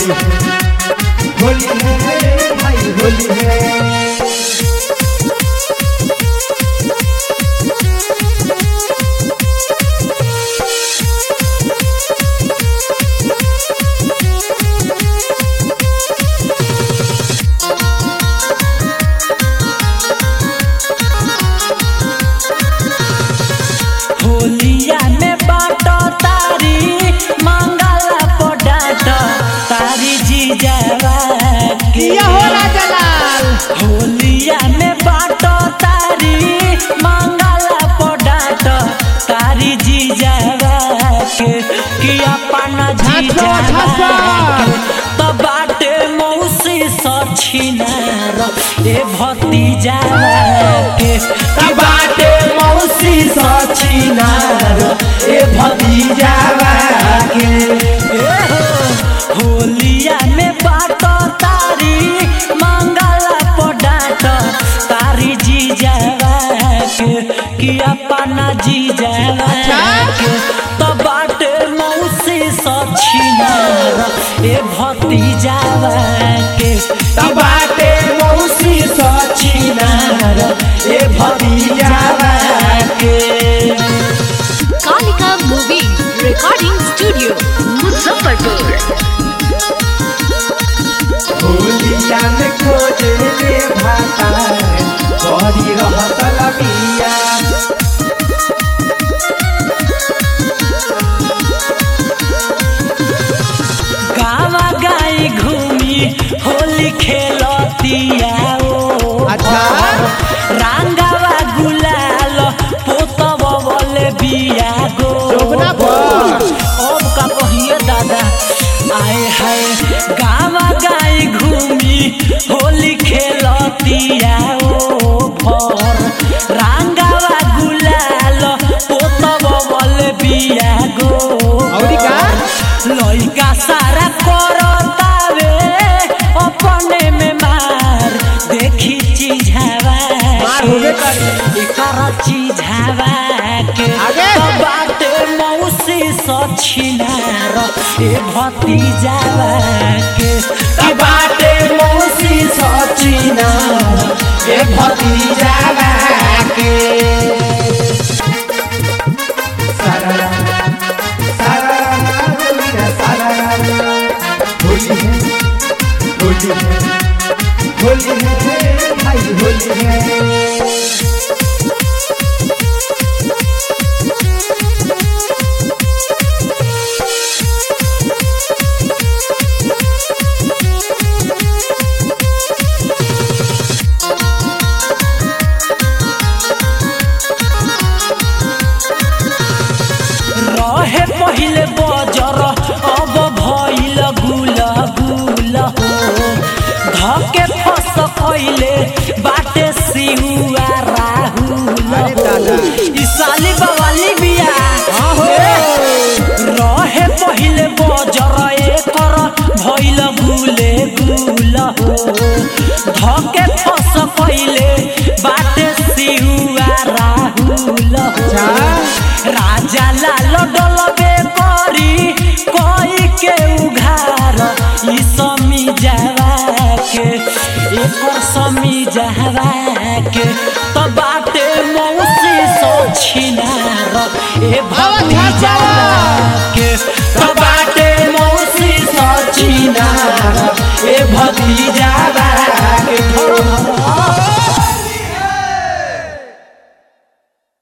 होली है होली है भाई होली है होलिया में बाटो तारी मंगला पोडाट तारी जीजावा किया हो राजा लाल होलिया में बाटो तारी मंगला पोडाट तारी जीजावा के कि अपन जीजावा के तो बाटे मौसी सछिनार ए भतीजावा के कि बाटे मौसी सछिनार ए भतीजावा के ए हो होलिया में बाटो तारी मंगला पोडाट तारी जीजावा के कि अपना जीजावा के तो बाटे मौसी सछिनार ए भतीजावा के कि बाटे मौसी सछिनार ए भतीजावा के Kalika movie recording studio Muzaffarpur होलिया में खोजे रे भाता बड़ी रहत लबिया गावा गाई घूमी होली खेलतिया ओ अच्छा। रांगावा गुलाल पोतब बोले बिया गो जोगना पर। अब का कहिए दादा आए हाय गावा गाई घूमी होली खेलतिया ओ भर रांगावा गुलाल पोतब बोले बिया गो औरी का? लइका सारा करतावे अपने में मार देखी चीझावा मार होबे करी। एकर चीझावा के आगे। तो बाटे मौसी सछिनार ए भतीजावा के कि बाटे मौसी सछिनार ए भतीजावा के सारा सारा सारा होली है होली है होली है भाई होली है रहे पहिले बजर अब भइल गुल गुल हो धके फस पहिले बाटे सिहुआ राहुल अरे दादा। ई साली बवाली बिया हाँ हो। रहे पहिले बजर एकर भइल गुले गुल हो धके फस पहिले बाटे सिहुआ राहुल हो राजा लाल डलबे करी कोई के उघार ई समी जावा के एकर समी जावा के तो बाटे मौसी सो छिनार ए भती जावा के